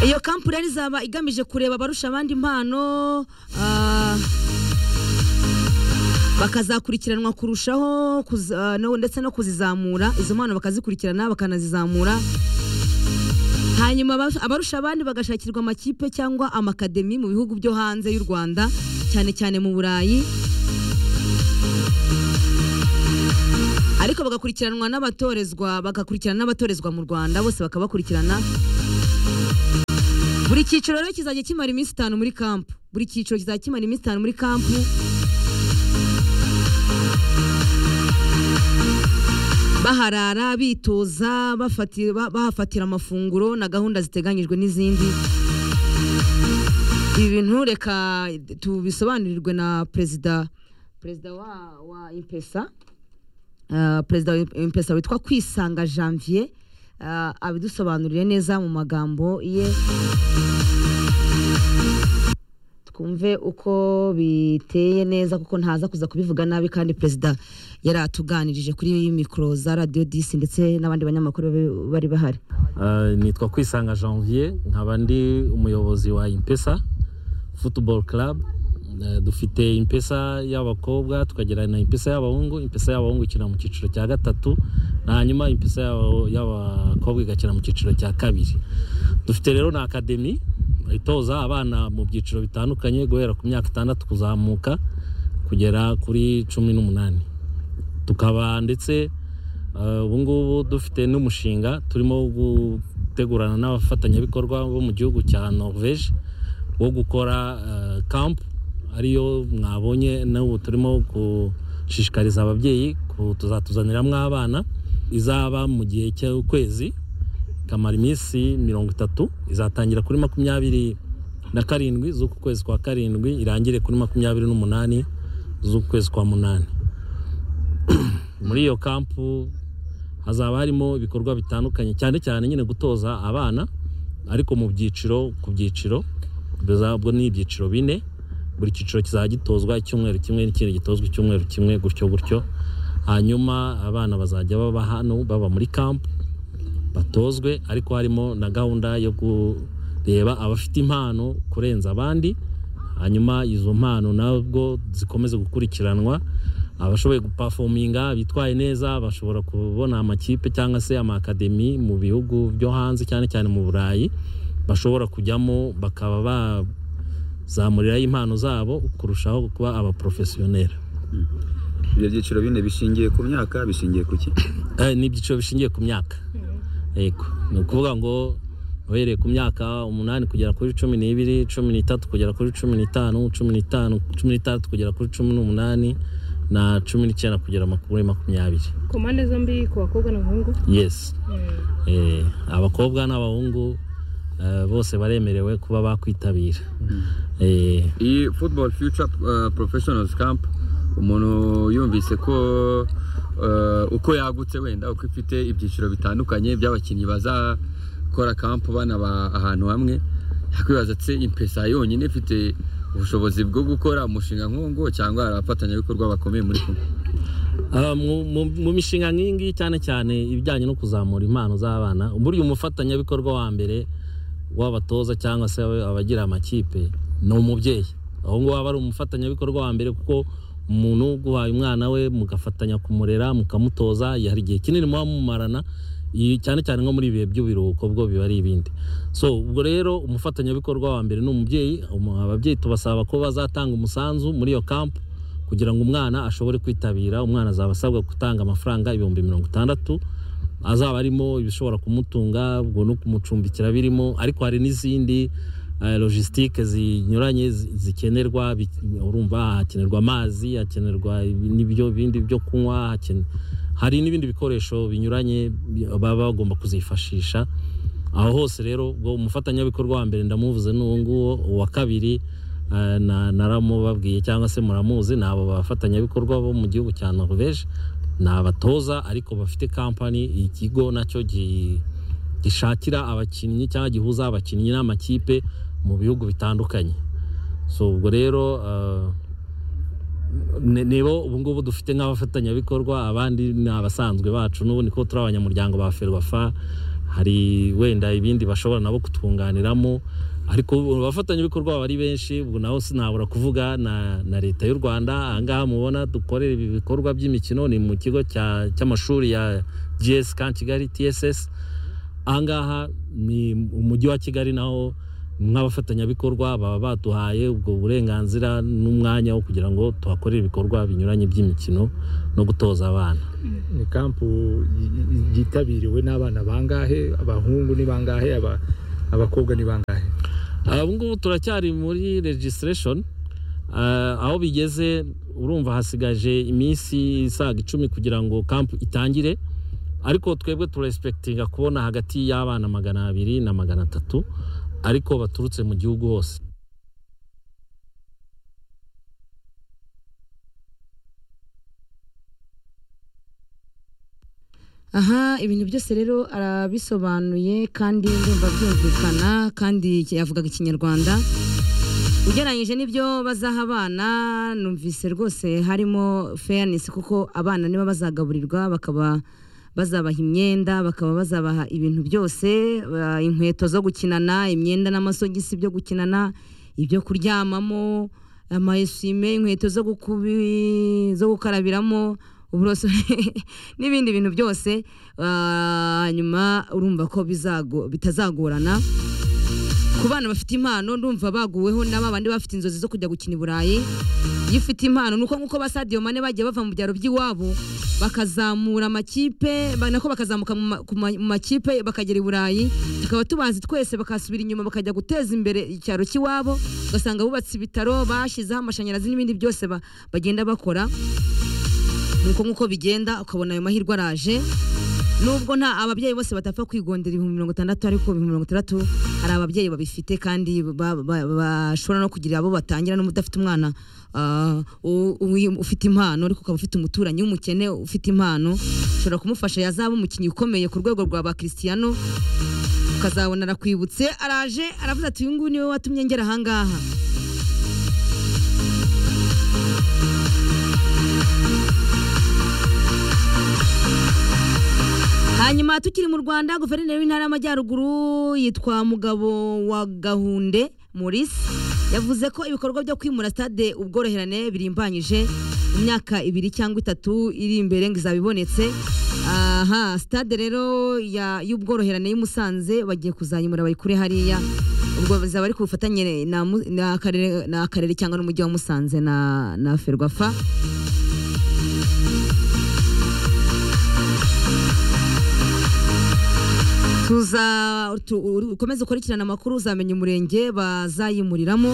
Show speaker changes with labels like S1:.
S1: iyo kampani izaba igamije kureba abarusha abandi impano ah, bakazakurikiranwa kurushaho kuza- no- ndetse no kuzizamura izo mpano bakazikurikirana bakanazizamura hanyuma aba- abarusha abandi bagashakirwa amakipe cyangwa amakademi mu bihugu byo hanze y'u rwanda cyane cyane mu burayi ariko bagakurikiranwa n'abatorezwa bagakurikirana n'abatorezwa mu rwanda bose bakabakurikirana buri cyiciro rero kizajya kimara iminsi itanu muri kampu buri cyiciro kizajya kimara iminsi itanu muri kampu baharara bitoza bafati- ba- bahafatira amafunguro na gahunda ziteganyijwe n'izindi ibi bintu reka tubisobanurirwe na perezida perezida wa, wa impesa Uh, perezida wa impesa witwa kwisanga janvier uh, abidusobanurire neza mu magambo ye twumve uko biteye neza kuko ntaza kuza kubivuga nabi kandi perezida yari atuganirije kuri mikoro za radiyo disi ndetse n'abandi banyamakuru bari- bari bahari
S2: Uh, nitwa kwisanga janvier nkaba ndi umuyobozi wa impesa football club Uh, dufite impesa y'abakobwa tukagira na impesa y'abahungu impesa y'abahungu ikina mu cyiciro cya gatatu hanyuma impesa y'aba- y'abakobwa igakina mu cyiciro cya kabiri dufite rero na akademi itoza abana mu byiciro bitandukanye guhera ku myaka itandatu kuzamuka kugera kuri cumi n'umunani tukaba ndetse Uh, ubu ngubu dufite n'umushinga turimo gutegurana n'abafatanyabikorwa bo mu gihugu cya norvege wo gukora uh, camp ariyo mwabonye n'ubu turimo gushishikariza ababyeyi ku- tuzatuzaniramo abana izaba mu gihe cy'ukwezi ikamara iminsi mirongo itatu izatangira kuri makumyabiri na karindwi z'uku kwezi kwa karindwi irangire kuri makumyabiri n'umunani z'uku kwezi kwa munani muri iyo kampu hazaba harimo ibikorwa bitandukanye cyane cyane nyine gutoza abana ariko mu byiciro ku byiciro bizabwo ni ibyiciro bine buri cyiciro kizajya gitozwa icyumweru kimwe n'ikindi gitozwa icyumweru kimwe gutyo gutyo hanyuma abana bazajya baba hano baba muri kampu batozwe ariko harimo na gahunda yo kureba abafite impano kurenza abandi hanyuma izo mpano nabwo zikomeze gukurikiranwa abashoboye gupafominga bitwaye neza bashobora kubona amakipe cyangwa se amakademi mu bihugu byo hanze cyane cyane mu burayi bashobora kujyamo bakaba bazamuriraho impano zabo kurushaho kuba abaporofesiyoneri
S3: ibyo byiciro bine bishingiye ku myaka bishingiye ku ki
S2: Eh, ni ibyiciro bishingiye ku myaka yego ni ukuvuga ngo uhereye ku myaka umunani kugera kuri cumi n'ibiri cumi n'itatu kugera kuri cumi n'itanu cumi n'itanu cumi n'itandatu kugera kuri cumi n'umunani na cumi n'icyenda kugera maku- kuri makumyabiri
S4: ku mpande zombi ku bakobwa n'abahungu
S2: yes Eh, abakobwa n'abahungu eh, bose baremerewe kuba bakwitabira Eh,
S3: iyi football future uh, professionals camp umuntu yumvise ko uh, uko yagutse wenda uko ifite ibyiciro bitandukanye by'abakinnyi bazakora camp banaba ahantu hamwe yakwibaza ati impesa yonyine ifite ubushobozi bwo gukora umushinga nk'uwo nguwo cyangwa hari abafatanyabikorwa bakomeye muri kumwe
S2: Ah, mu- mu mu mishinga nk'iyi ngiyi cyane cyane ibijyanye no kuzamura impano z'abana burya umufatanyabikorwa wa mbere w'abatoza cyangwa se aba- abagira amakipe ni umubyeyi aho ngaho aba ari umufatanyabikorwa wa mbere kuko umuntu uguhaye umwana we mugafatanya kumurera mukamutoza hari igihe kinini muba mumarana i- cyane cyane nko muri ibihe by'ibiruhuko bwo biba ari ibindi so ubwo rero umufatanyabikorwa wa mbere ni umubyeyi umu- ababyeyi tubasaba ko bazatanga umusanzu muri iyo kampu kugira ngo umwana ashobore kwitabira umwana azaba asabwa gutanga amafaranga ibihumbi mirongo itandatu azaba arimo ibishobora kumutunga ubwo no kumucumbikira birimo ariko hari n'izindi eh, logistique zinyuranye zi- zikenerwa bi- urumva hakenerwa amazi hakenerwa ibi- n'ibyo bindi byo kunywa hakene- hari n'ibindi bikoresho binyuranye bi- baba bagomba kuzifashisha aho hose rero ubwo umufatanyabikorwa wa mbere ndamuvuze n'uwo nguwo uwa kabiri eh, na- naramubabwiye cyangwa se muramuzi ni abo bafatanyabikorwa bo mu gihugu cya norvege ni abatoza ariko bafite kampani ikigo nacyo gi- gishakira abakinnyi cyangwa gihuza abakinnyi n'amakipe mu bihugu bitandukanye so ubwo rero eh, ni- nibo ubu ngubu dufite nk'abafatanyabikorwa abandi ni abasanzwe bacu n'ubu niko turi abanyamuryango ba ferwafa hari wenda ibindi bashobora nabo kutunganiramo ariko abafatanyabikorwa baba ari benshi ubu naho sinabura kuvuga na, na leta y'u rwanda ahangaha mubona dukorera ibi bikorwa by'imikino ni mu kigo cya- cy'amashuri ya gs kan kigali tss ahangaha ni umujyi wa kigali naho nk'abafatanyabikorwa baba baduhaye ubwo burenganzira n'umwanya wo kugira ngo tuhakorere ibikorwa binyuranye by'imikino no gutoza abana
S5: ni kampu y- y- yitabiriwe n'abana bangahe abahungu ni bangahe aba- abakobwa ni bangahe
S2: ubu ngubu turacyari muri regisitireshoni aho bigeze urumva hasigaje iminsi isaga icumi kugira ngo kampu itangire ariko twebwe turesipekitinga kubona hagati y'abana magana abiri na magana atatu ariko baturutse mu gihugu hose
S1: aha ibintu byose rero arabisobanuye kandi ndumva byumvikana kandi yavugaga ikinyarwanda ugereranyije n'ibyo bazaha abana numvise rwose harimo fairness kuko abana niba bazagaburirwa bakaba bazabaha imyenda bakaba bazabaha ibintu byose ba- inkweto zo gukinana imyenda n'amasogisi byo gukinana ibyo kuryamamo amayesime inkweto zo gukubi zo gukarabiramo uburoso n'ibindi bintu byose Ah, hanyuma urumva ko bizago- bitazagorana ku bana bafite impano ndumva baguweho na ba bandi bafite inzozi zo kujya gukina i burayi iyo ufite impano nuko nkuko ba Sadio Mane bagiye bava mu byaro by'iwabo bakazamura amakipe ba- nako bakazamuka mu ma- ku ma- mu makipe bakagera i burayi tukaba tubazi twese bakasubira inyuma bakajya guteza imbere icyaro cy'iwabo ugasanga bubatse ibitaro bashyizeho amashanyarazi n'ibindi byose ba- bagenda bakora nuko nkuko bigenda ukabona ayo mahirwe araje nubwo nta ababyeyi bose batapfa kwigondera ibihumbi mirongo itandatu ariko ibihumbi mirongo itandatu hari ababyeyi babifite kandi ba- ba- bashobora no kugira abo batangira n'uba udafite umwana ah, u- u- ufite impano ariko ukaba ufite umuturanyi w'umukene ufite impano ushobora kumufasha yazaba umukinnyi ukomeye ku rwego rwa ba Cristiano ukazabona arakwibutse araje aravuze ati uyu nguyu niwe watumye ngera ahangaha hanyuma tukiri mu rwanda guverineri w'intara y'amajyaruguru yitwa mugabo wa gahunde maurice yavuze ko ibikorwa byo kwimura stade ubworoherane birimbanyije mu myaka ibiri cyangwa itatu iri imbere ngo izabibonetse aha stade rero ya- y'ubworoherane y'i Musanze bagiye kuzayimura bayikure hariya ubwo bizaba ari ku bufatanye na mu- na akarere- na akarere cyangwa n'umujyi wa musanze na na ferwafa tuza tu- ukomeze ukurikirane amakuru uzamenya umurenge bazayimuriramo